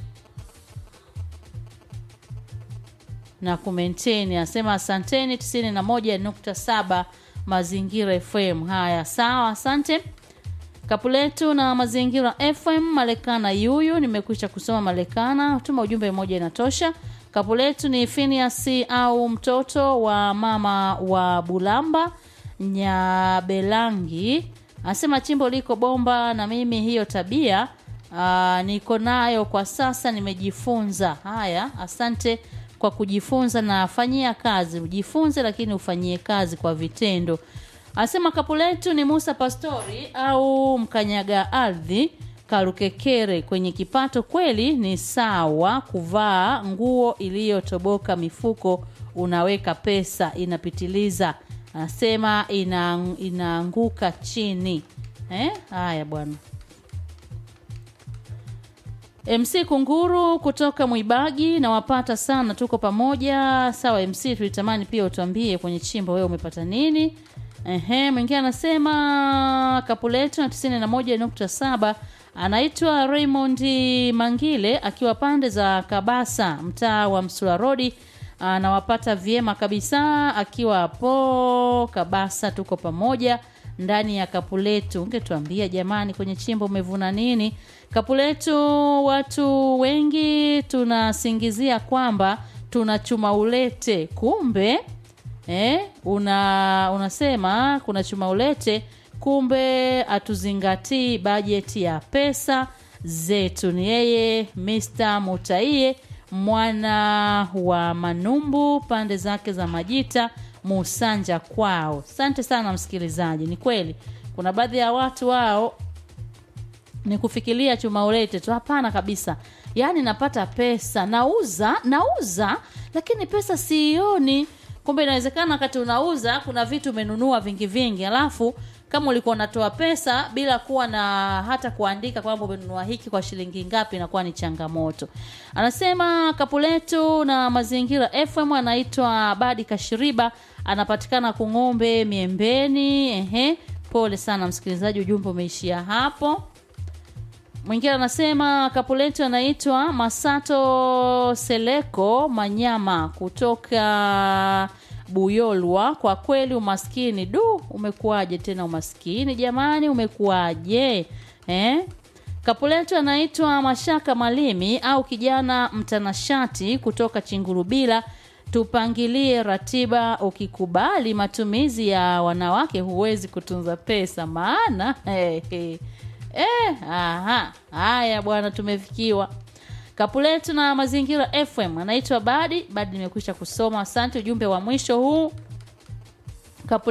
na kumenteni anasema asanteni 91.7 mazingira fm haya sawa asante kapu letu na mazingira fm malekana yuyu nimekwisha kusoma malekana tuma ujumbe mmoja inatosha kapu letu ni finiasi au mtoto wa mama wa bulamba nyabelangi anasema chimbo liko bomba na mimi hiyo tabia Aa, niko nayo kwa sasa nimejifunza haya asante kwa kujifunza na fanyia kazi ujifunze lakini ufanyie kazi kwa vitendo anasema kapu letu ni musa pastori au mkanyaga ardhi karukekere kwenye kipato kweli ni sawa kuvaa nguo iliyotoboka mifuko unaweka pesa inapitiliza anasema ina, inaanguka chini eh? haya bwana MC Kunguru kutoka Mwibagi nawapata sana, tuko pamoja. Sawa MC, tulitamani pia utuambie kwenye chimbo wewe umepata nini. Ehe, mwingine anasema Kapuleto na tisini na moja nukta saba anaitwa Raymond Mangile akiwa pande za Kabasa, mtaa wa Msula Rodi. Anawapata vyema kabisa akiwa hapo Kabasa, tuko pamoja ndani ya kapu letu. Ungetuambia jamani, kwenye chimbo umevuna nini? Kapu letu, watu wengi tunasingizia kwamba tunachuma ulete, kumbe eh, una unasema kuna chuma ulete, kumbe hatuzingatii bajeti ya pesa zetu. Ni yeye Mr. Mutaie mwana wa Manumbu, pande zake za Majita Musanja kwao. Asante sana msikilizaji, ni kweli kuna baadhi ya watu wao ni kufikiria chuma ulete tu. Hapana kabisa, yaani napata pesa, nauza nauza, lakini pesa siioni. Kumbe inawezekana wakati unauza kuna vitu umenunua vingi vingi, alafu kama ulikuwa unatoa pesa bila kuwa na hata kuandika kwamba umenunua hiki kwa shilingi ngapi, inakuwa ni changamoto. Anasema kapu letu na mazingira FM, anaitwa Badi Kashiriba, anapatikana Kung'ombe Miembeni. Ehe, pole sana msikilizaji, ujumbe umeishia hapo. Mwingine anasema kapu letu anaitwa Masato Seleko Manyama kutoka Buyolwa. Kwa kweli umaskini, du, umekuwaje tena umaskini jamani, umekuwaje eh? Kapu letu anaitwa Mashaka Malimi au kijana mtanashati kutoka Chingurubila. Tupangilie ratiba, ukikubali matumizi ya wanawake huwezi kutunza pesa, maana hey, hey. Eh, aha. Haya bwana, tumefikiwa. Kapu letu na mazingira FM anaitwa Badi. Badi nimekwisha kusoma, asante. Ujumbe wa mwisho huu, kapu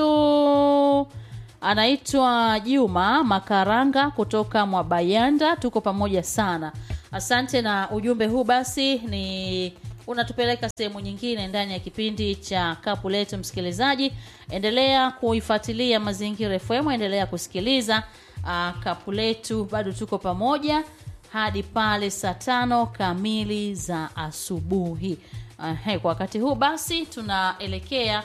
letu anaitwa Juma Makaranga kutoka Mwabayanda. Tuko pamoja sana, asante. Na ujumbe huu basi ni unatupeleka sehemu nyingine ndani ya kipindi cha kapu letu. Msikilizaji, endelea kuifuatilia Mazingira FM, endelea kusikiliza uh, kapu letu. Bado tuko pamoja hadi pale saa tano kamili za asubuhi. Uh, hey, kwa wakati huu basi tunaelekea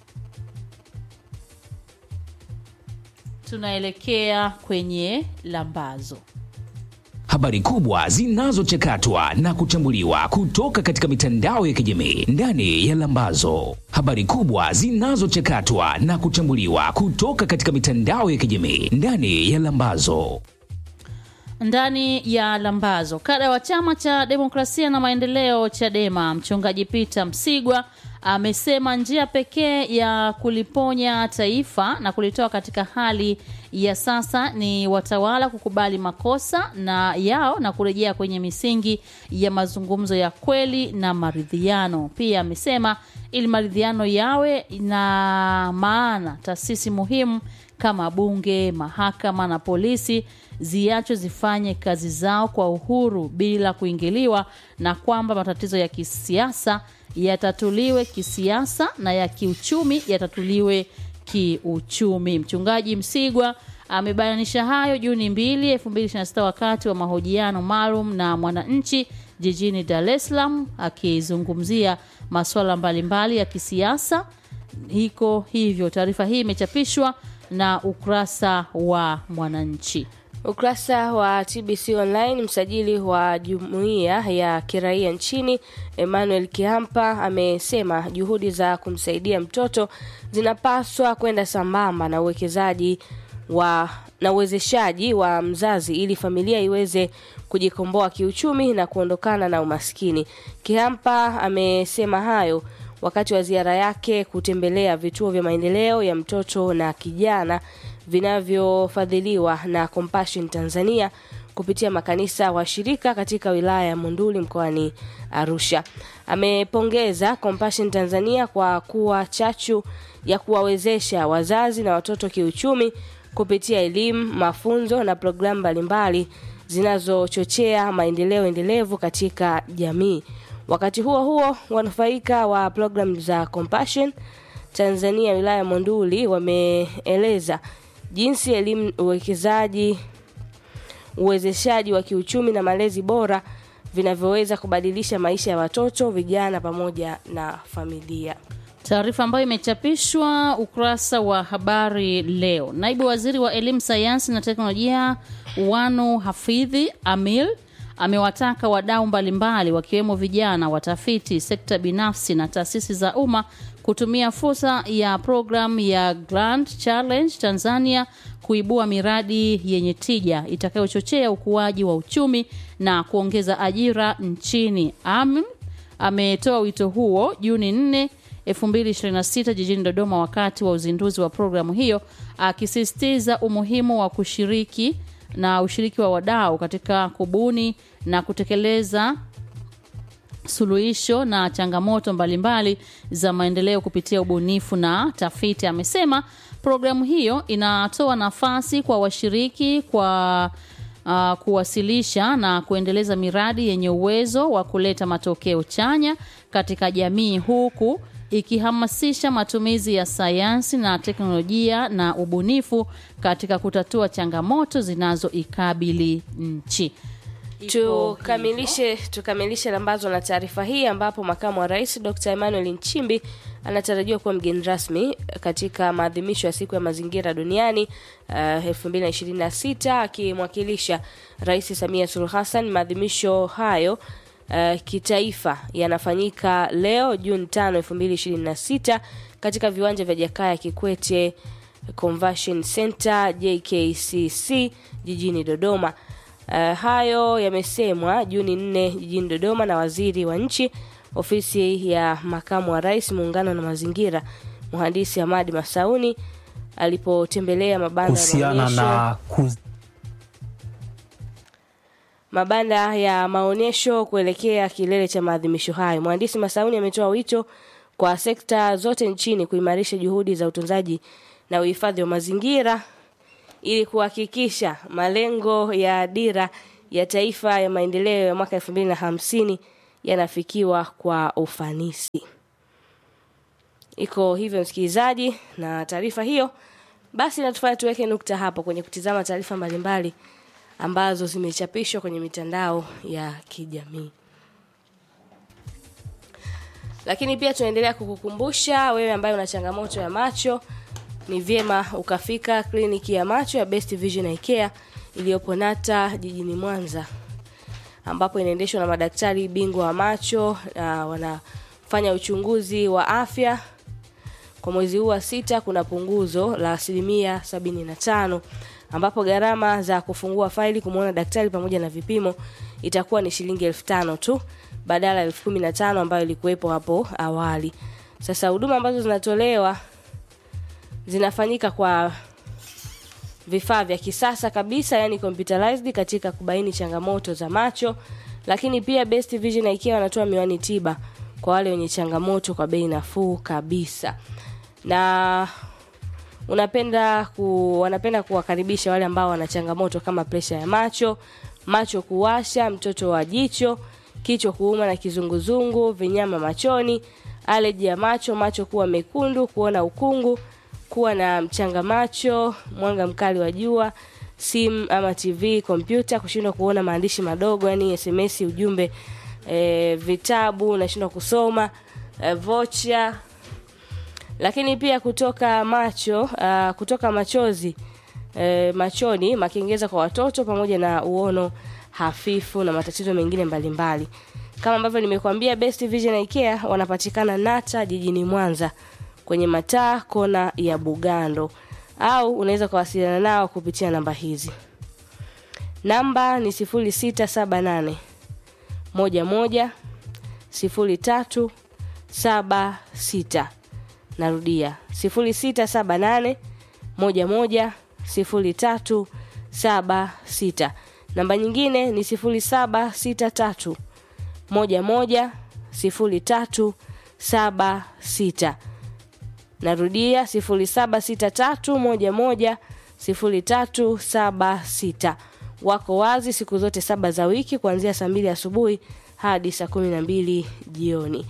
tunaelekea kwenye lambazo. Habari kubwa zinazochakatwa na kuchambuliwa kutoka katika mitandao ya kijamii ndani ya Lambazo. Habari kubwa zinazochakatwa na kuchambuliwa kutoka katika mitandao ya kijamii ndani ya Lambazo. ndani ya lambazo kada wa chama cha demokrasia na maendeleo chadema mchungaji peter msigwa amesema njia pekee ya kuliponya taifa na kulitoa katika hali ya sasa ni watawala kukubali makosa na yao na kurejea kwenye misingi ya mazungumzo ya kweli na maridhiano pia amesema ili maridhiano yawe na maana taasisi muhimu kama bunge mahakama na polisi ziachwe zifanye kazi zao kwa uhuru bila kuingiliwa na kwamba matatizo ya kisiasa yatatuliwe kisiasa na ya kiuchumi yatatuliwe kiuchumi mchungaji msigwa amebainisha hayo juni 2 2026 wakati wa mahojiano maalum na mwananchi jijini dar es salaam akizungumzia masuala mbalimbali ya kisiasa hiko hivyo taarifa hii imechapishwa na ukurasa wa mwananchi Ukurasa wa TBC Online, msajili wa jumuiya ya kiraia nchini Emmanuel Kihampa amesema juhudi za kumsaidia mtoto zinapaswa kwenda sambamba na uwekezaji wa na uwezeshaji wa mzazi ili familia iweze kujikomboa kiuchumi na kuondokana na umaskini. Kihampa amesema hayo wakati wa ziara yake kutembelea vituo vya maendeleo ya mtoto na kijana vinavyofadhiliwa na Compassion Tanzania kupitia makanisa washirika katika wilaya ya Monduli mkoani Arusha. Amepongeza Compassion Tanzania kwa kuwa chachu ya kuwawezesha wazazi na watoto kiuchumi kupitia elimu, mafunzo na programu mbalimbali zinazochochea maendeleo endelevu katika jamii. Wakati huo huo, wanufaika wa programu za Compassion Tanzania wilaya ya Monduli wameeleza jinsi elimu, uwekezaji, uwezeshaji wa kiuchumi na malezi bora vinavyoweza kubadilisha maisha ya watoto, vijana pamoja na familia. Taarifa ambayo imechapishwa ukurasa wa habari leo. Naibu waziri wa elimu, sayansi na teknolojia Wanu Hafidhi Amil amewataka wadau mbalimbali wakiwemo vijana, watafiti, sekta binafsi na taasisi za umma kutumia fursa ya programu ya Grand Challenge Tanzania kuibua miradi yenye tija itakayochochea ukuaji wa uchumi na kuongeza ajira nchini. Amil ametoa wito huo Juni 4 2026 jijini Dodoma wakati wa uzinduzi wa programu hiyo, akisisitiza umuhimu wa kushiriki na ushiriki wa wadau katika kubuni na kutekeleza suluhisho na changamoto mbalimbali za maendeleo kupitia ubunifu na tafiti. Amesema programu hiyo inatoa nafasi kwa washiriki kwa uh, kuwasilisha na kuendeleza miradi yenye uwezo wa kuleta matokeo chanya katika jamii huku ikihamasisha matumizi ya sayansi na teknolojia na ubunifu katika kutatua changamoto zinazoikabili nchi. Tukamilishe tukamilishe lambazo na taarifa hii ambapo makamu wa rais Dr. Emmanuel Nchimbi anatarajiwa kuwa mgeni rasmi katika maadhimisho ya siku ya mazingira duniani uh, 2026 akimwakilisha Rais Samia Suluhu Hassan. Maadhimisho hayo uh, kitaifa yanafanyika leo Juni 5, 2026 katika viwanja vya Jakaya Kikwete Convention Center JKCC jijini Dodoma. Uh, hayo yamesemwa Juni 4 jijini Dodoma na waziri wa nchi ofisi ya makamu wa rais muungano na mazingira mhandisi Hamadi Masauni alipotembelea mabanda ya kuhusiana maonyesho na kuz... mabanda ya maonyesho kuelekea kilele cha maadhimisho hayo. Mhandisi Masauni ametoa wito kwa sekta zote nchini kuimarisha juhudi za utunzaji na uhifadhi wa mazingira ili kuhakikisha malengo ya dira ya taifa ya maendeleo ya mwaka 2050 yanafikiwa kwa ufanisi. Iko hivyo msikilizaji, na taarifa hiyo basi natufanya tuweke nukta hapo kwenye kutizama taarifa mbalimbali ambazo zimechapishwa kwenye mitandao ya kijamii. Lakini pia tunaendelea kukukumbusha wewe ambaye una changamoto ya macho, ni vyema ukafika kliniki ya macho ya Best Vision Eye Care iliyopo Nata jijini Mwanza, ambapo inaendeshwa na madaktari bingwa wa macho na wanafanya uchunguzi wa afya. Kwa mwezi huu wa sita kuna punguzo la asilimia sabini na tano ambapo gharama za kufungua faili kumwona daktari pamoja na vipimo itakuwa ni shilingi elfu tano tu badala ya elfu kumi na tano ambayo ilikuwepo hapo awali. Sasa huduma ambazo zinatolewa zinafanyika kwa vifaa vya kisasa kabisa, yani computerized katika kubaini changamoto za macho, lakini pia Best Vision Eye Care wanatoa miwani tiba kwa wale wenye changamoto kwa bei nafuu kabisa na unapenda ku, wanapenda kuwakaribisha wale ambao wana changamoto kama presha ya macho, macho kuwasha, mtoto wa jicho, kichwa kuuma na kizunguzungu, vinyama machoni, aleji ya macho, macho kuwa mekundu, kuona ukungu, kuwa na mchanga macho, mwanga mkali wa jua, simu ama TV, kompyuta, kushindwa kuona maandishi madogo, yani SMS, ujumbe, e, vitabu, unashindwa kusoma, e, vocha lakini pia kutoka macho uh, kutoka machozi uh, machoni makengeza kwa watoto pamoja na uono hafifu na matatizo mengine mbalimbali mbali. kama ambavyo nimekuambia Best Vision Eye Care wanapatikana Nata jijini Mwanza kwenye mataa kona ya Bugando au unaweza kuwasiliana nao kupitia namba hizi namba ni 0678 11 03 76 narudia 0678 11 0376 namba nyingine ni 0763 11 03 76 narudia 0763110376 wako wazi siku zote saba za wiki kuanzia saa mbili asubuhi hadi saa kumi na mbili jioni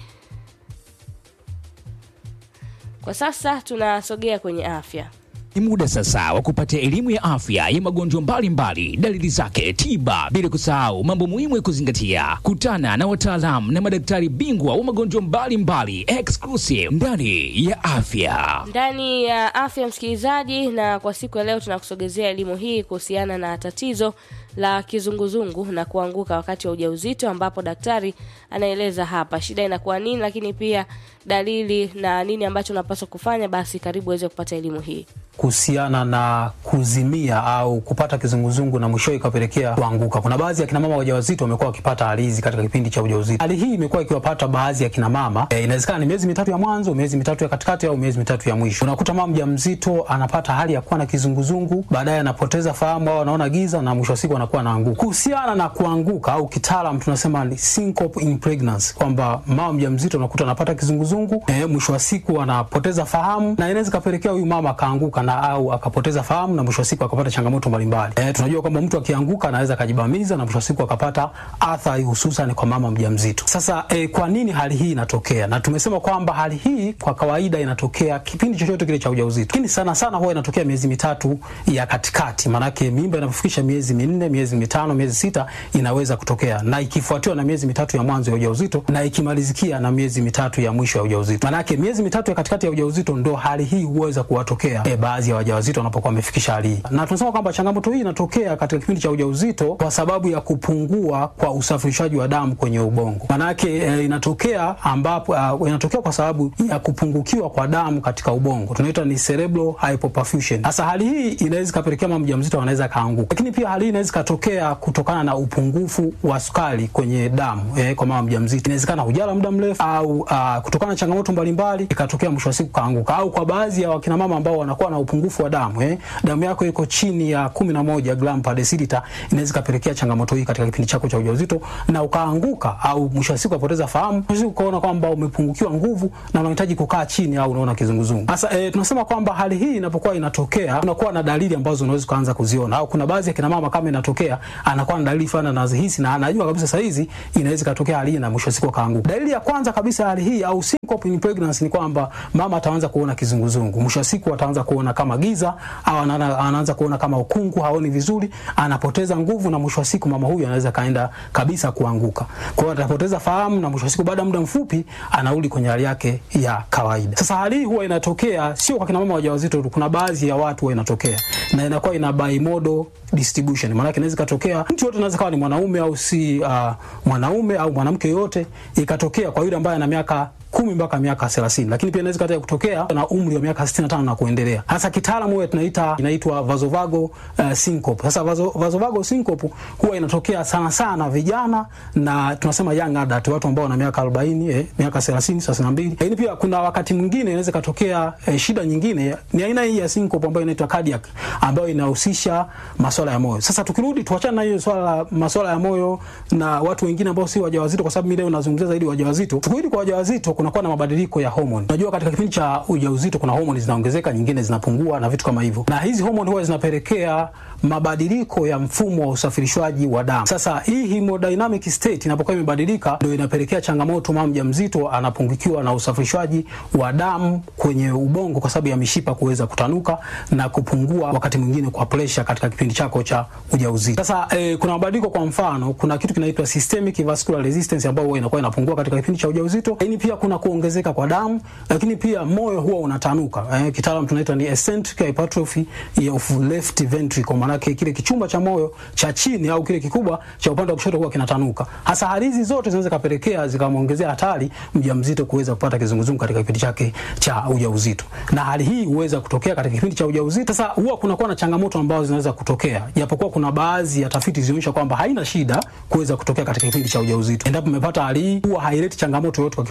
kwa sasa tunasogea kwenye afya Ni muda sasa wa kupata elimu ya afya ya magonjwa mbalimbali, dalili zake, tiba, bila kusahau mambo muhimu ya kuzingatia. Kutana na wataalamu na madaktari bingwa wa magonjwa mbalimbali, exclusive ndani ya afya. ndani ya afya msikilizaji na kwa siku ya leo tunakusogezea elimu hii kuhusiana na tatizo la kizunguzungu na kuanguka wakati wa ujauzito ambapo daktari anaeleza hapa shida inakuwa nini lakini pia dalili na nini ambacho unapaswa kufanya basi karibu uweze kupata elimu hii kuhusiana na kuzimia au kupata kizunguzungu na mwishowe ikapelekea kuanguka. Kuna baadhi ya kina mama wajawazito wamekuwa wakipata hali hizi katika kipindi cha ujauzito. Hali hii imekuwa ikiwapata baadhi ya kina mama e, inawezekana ni miezi mitatu ya mwanzo, miezi mitatu ya katikati au miezi mitatu ya mwisho. Unakuta mama mjamzito anapata hali ya kuwa na kizunguzungu, baadaye anapoteza fahamu au anaona giza na mwisho wa siku anakuwa anaanguka. Kuhusiana na kuanguka au kitaalam tunasema ni syncope in pregnancy, kwamba mama mjamzito unakuta anapata kizunguzungu e, mwisho wa siku anapoteza fahamu na inaweza ikapelekea huyu mama akaanguka na au akapoteza fahamu na mwisho wa siku akapata changamoto mbalimbali. E, tunajua kwamba mtu akianguka anaweza akajibamiza na mwisho wa siku akapata athari hususan kwa mama mjamzito. Sasa e, kwa nini hali hii inatokea? Na tumesema kwamba hali hii kwa kawaida inatokea kipindi chochote kile cha ujauzito, lakini sana sana huwa inatokea miezi mitatu ya katikati, maanake mimba inapofikisha miezi minne, miezi mitano, miezi sita inaweza kutokea, na ikifuatiwa na miezi mitatu ya mwanzo ya ujauzito na ikimalizikia na miezi mitatu ya mwisho ya ujauzito. Maanake miezi mitatu ya katikati ya ujauzito ndo hali hii huweza kuwatokea e, baadhi ya wajawazito wanapokuwa wamefikisha hali hii, na tunasema kwamba changamoto hii inatokea katika kipindi cha ujauzito kwa sababu ya kupungua kwa usafirishaji wa damu kwenye ubongo. Maanake e, inatokea ambapo uh, inatokea kwa sababu ya kupungukiwa kwa damu katika ubongo, tunaita ni cerebral hypoperfusion. Sasa hali hii inaweza ikapelekea mama mjamzito anaweza kaanguka, lakini pia hali hii inaweza ikatokea kutokana na upungufu wa sukari kwenye damu eh, kwa mama mjamzito. Inawezekana hujala muda mrefu au uh, kutokana na changamoto mbalimbali ikatokea mwisho wa siku kaanguka, au kwa baadhi ya wakina mama ambao wanakuwa na upungufu wa damu eh, damu yako iko chini ya kumi na moja gram per deciliter, inaweza ikapelekea changamoto hii katika kipindi chako cha ujauzito na ukaanguka, au mwisho wa siku ukapoteza fahamu, mwisho wa siku ukaona kwamba umepungukiwa nguvu na unahitaji kukaa chini au unaona kizunguzungu. Sasa eh, tunasema kwamba hali hii inapokuwa inatokea, unakuwa na dalili ambazo unaweza kuanza kuziona, au kuna baadhi ya kina mama kama inatokea anakuwa na dalili fulani anazihisi na anajua kabisa saa hizi inaweza ikatokea hali hii na mwisho wa siku akaanguka. Dalili ya kwanza kabisa hali hii au syncope in pregnancy ni kwamba mama ataanza kuona kizunguzungu, mwisho wa siku ataanza kuona kama giza au anaana- anaanza kuona kama ukungu, haoni vizuri, anapoteza nguvu na mwisho wa siku mama huyu anaweza kaenda kabisa kuanguka. Kwa hiyo atapoteza fahamu na mwisho wa siku baada ya muda mfupi anarudi kwenye hali yake ya kawaida. Sasa hali hii huwa inatokea sio kwa kina mama wajawazito tu, kuna baadhi ya watu huwa inatokea na inakuwa ina bimodal distribution. Maana yake inaweza ikatokea mtu yote anaweza kawa ni mwanaume au si uh, mwanaume au mwanamke yote, ikatokea kwa yule ambaye ana miaka kumi mpaka miaka 30 lakini pia inaweza kata kutokea na umri wa miaka 65 na kuendelea. Hasa kitaalamu huwa tunaita inaitwa vasovagal uh, syncope. Sasa vaso, vasovagal syncope huwa inatokea sana sana vijana na tunasema young adult, watu ambao wana miaka 40 eh, miaka 30 32. Lakini pia kuna wakati mwingine inaweza katokea eh, shida nyingine ni aina hii ya syncope ambayo inaitwa cardiac ambayo inahusisha masuala ya moyo. Sasa tukirudi tuachane na hiyo swala la masuala ya moyo na watu wengine ambao si wajawazito, kwa sababu mimi leo nazungumzia zaidi wajawazito. Tukirudi kwa wajawazito kunakuwa na mabadiliko ya homoni. Unajua katika kipindi cha ujauzito kuna homoni zinaongezeka, nyingine zinapungua na vitu kama hivyo, na hizi homoni huwa zinapelekea mabadiliko ya mfumo wa usafirishwaji wa damu. Sasa hii hemodynamic state inapokuwa imebadilika, ndio inapelekea changamoto, mama mjamzito anapungukiwa na usafirishwaji wa damu kwenye ubongo kwa sababu ya mishipa kuweza kutanuka na kupungua, wakati mwingine kwa pressure katika kipindi chako cha ujauzito. Sasa eh, kuna mabadiliko, kwa mfano kuna kitu kinaitwa systemic vascular resistance ambayo huwa inakuwa inapungua katika kipindi cha ujauzito, lakini pia kuna kuongezeka kwa damu, lakini pia moyo huwa unatanuka. Eh, kitaalamu tunaita ni eccentric hypertrophy of left ventricle, maana yake kile kichumba cha moyo cha chini au kile kikubwa cha upande wa kushoto huwa kinatanuka. Hasa hali hizi zote zinaweza kapelekea zikamwongezea hatari mjamzito kuweza kupata kizunguzungu katika kipindi chake cha ujauzito, na hali hii huweza kutokea katika kipindi cha ujauzito. Sasa huwa kunakuwa na changamoto ambazo zinaweza kutokea, japokuwa kuna baadhi ya tafiti zinaonyesha kwamba haina shida kuweza kutokea katika kipindi cha ujauzito. Endapo umepata hali hii, huwa haileti changamoto yoyote kwa kipindi cha ujauzito.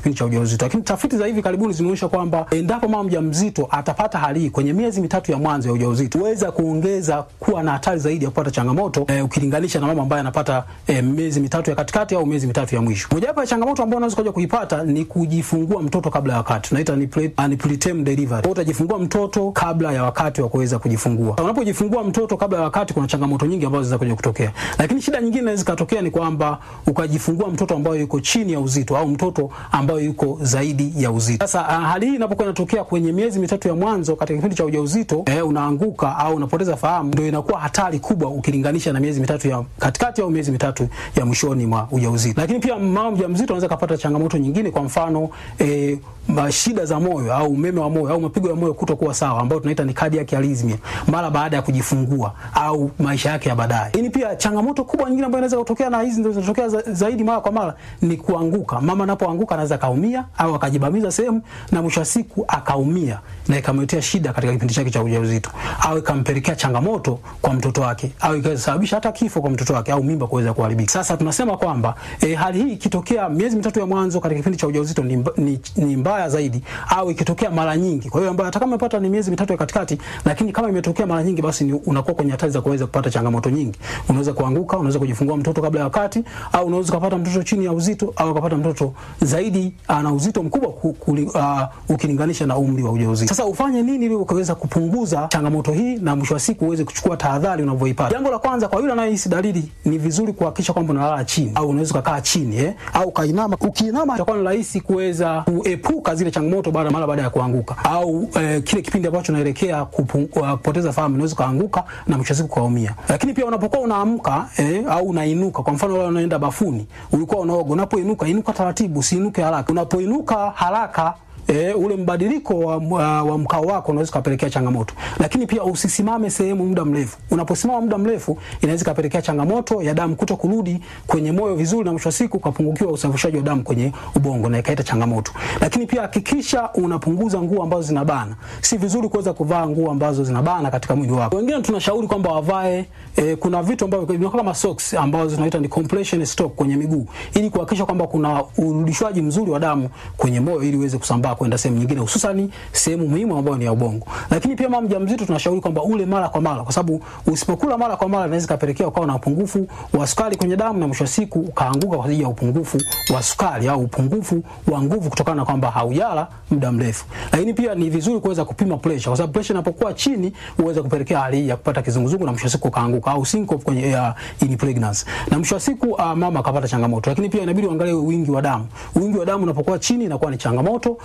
ujauzito. Lakini tafiti za hivi karibuni zimeonyesha kwamba endapo mama mjamzito atapata hali hii kwenye miezi mitatu ya mwanzo ya ujauzito, huweza kuongeza kuwa na hatari zaidi ya kupata changamoto eh, ukilinganisha na mama ambaye anapata eh, miezi mitatu ya katikati au miezi mitatu ya mwisho. Mojawapo ya changamoto ambayo unaweza kuja kuipata ni kujifungua mtoto kabla ya wakati, tunaita ni pre, uh, ni preterm delivery. Kwa utajifungua mtoto kabla ya wakati wa kuweza kujifungua. Unapojifungua mtoto kabla ya wakati, kuna changamoto nyingi ambazo zinaweza kuja kutokea, lakini shida nyingine inaweza ikatokea ni kwamba ukajifungua mtoto ambaye yuko chini ya uzito au mtoto ambaye yuko zaidi ya uzito. Sasa uh, hali hii inapokuwa inatokea kwenye miezi mitatu ya mwanzo katika kipindi cha ujauzito, eh, unaanguka au unapoteza fahamu, ndio inakuwa hatari kubwa ukilinganisha na miezi mitatu ya katikati au miezi mitatu ya mwishoni mwa ujauzito. Lakini pia mama mjamzito anaweza kupata changamoto nyingine, kwa mfano eh, shida za moyo au umeme wa moyo au mapigo ya moyo kutokuwa sawa, ambayo tunaita ni cardiac arrhythmia mara baada ya kujifungua au maisha yake ya baadaye. Lakini pia changamoto kubwa nyingine ambayo inaweza kutokea, na hizi ndio zinatokea za, zaidi mara kwa mara, ni kuanguka. Mama anapoanguka anaweza kaumia au akajibamiza sehemu na mwisho wa siku akaumia na ikamletea shida katika kipindi chake cha ujauzito au ikampelekea changamoto kwa mtoto wake au ikasababisha hata kifo kwa mtoto wake au mimba kuweza kuharibika. Sasa tunasema kwamba e, hali hii ikitokea miezi mitatu ya mwanzo katika kipindi cha ujauzito ni, ni, ni mbaya zaidi au ikitokea mara nyingi. Kwa hiyo ambayo hata kama umepata ni miezi mitatu ya katikati, lakini kama imetokea mara nyingi, basi ni unakuwa kwenye hatari za kuweza kupata changamoto nyingi. Unaweza kuanguka, unaweza kujifungua mtoto kabla ya wakati, au unaweza kupata mtoto chini ya uzito au ukapata mtoto zaidi ana uzito mkubwa ku, ku, uh, ukilinganisha na umri wa ujauzito. Sasa ufanye nini ili ukaweza kupunguza changamoto hii na mwisho wa siku uweze kuchukua tahadhari unavyoipata? Jambo la kwanza, kwa yule anayehisi dalili, ni vizuri kuhakikisha kwamba unalala chini au unaweza kukaa chini eh, au kainama. Ukiinama itakuwa ni rahisi kuweza kuepuka zile changamoto baada mara baada ya kuanguka au eh, kile kipindi ambacho unaelekea kupoteza fahamu, unaweza kuanguka na mwisho wa siku kaumia. Lakini pia unapokuwa unaamka eh, au unainuka, kwa mfano wewe unaenda bafuni, ulikuwa unaoga, unapoinuka inuka taratibu, usiinuke haraka. Unapoinuka haraka E, ule mbadiliko wa, wa, wa mkao wako unaweza kupelekea changamoto, lakini pia usisimame sehemu muda mrefu. Unaposimama muda mrefu inaweza kupelekea changamoto ya damu kuto kurudi kwenye moyo vizuri, na mwisho wa siku ukapungukiwa usafirishaji wa damu kwenye ubongo na ikaleta changamoto. Lakini pia hakikisha unapunguza nguo ambazo zinabana. Si vizuri kuweza kuvaa nguo ambazo zinabana katika mwili wako. Wengine tunashauri kwamba wavae e, kuna vitu ambavyo kama socks ambazo tunaita ni compression stock kwenye miguu ili kuhakikisha kwamba kuna urudishwaji mzuri wa damu kwenye moyo ili uweze kusambaa kwenda sehemu nyingine hususan sehemu muhimu ambayo ni ya ubongo. Lakini pia mama mjamzito tunashauri kwamba ule mara kwa mara, kwa sababu usipokula mara kwa mara inaweza kupelekea ukawa na upungufu wa sukari kwenye damu na mwisho wa siku ukaanguka kwa sababu ya upungufu wa sukari au upungufu wa nguvu kutokana na kwamba haujala muda mrefu. Lakini pia ni vizuri kuweza kupima pressure, kwa sababu pressure inapokuwa chini huweza kupelekea hali ya kupata kizunguzungu na mwisho wa siku kaanguka au syncope kwenye uh, in pregnancy. Na mwisho wa siku uh, mama akapata changamoto. Lakini pia inabidi uangalie wingi wa damu. Wingi wa damu unapokuwa chini inakuwa ni changamoto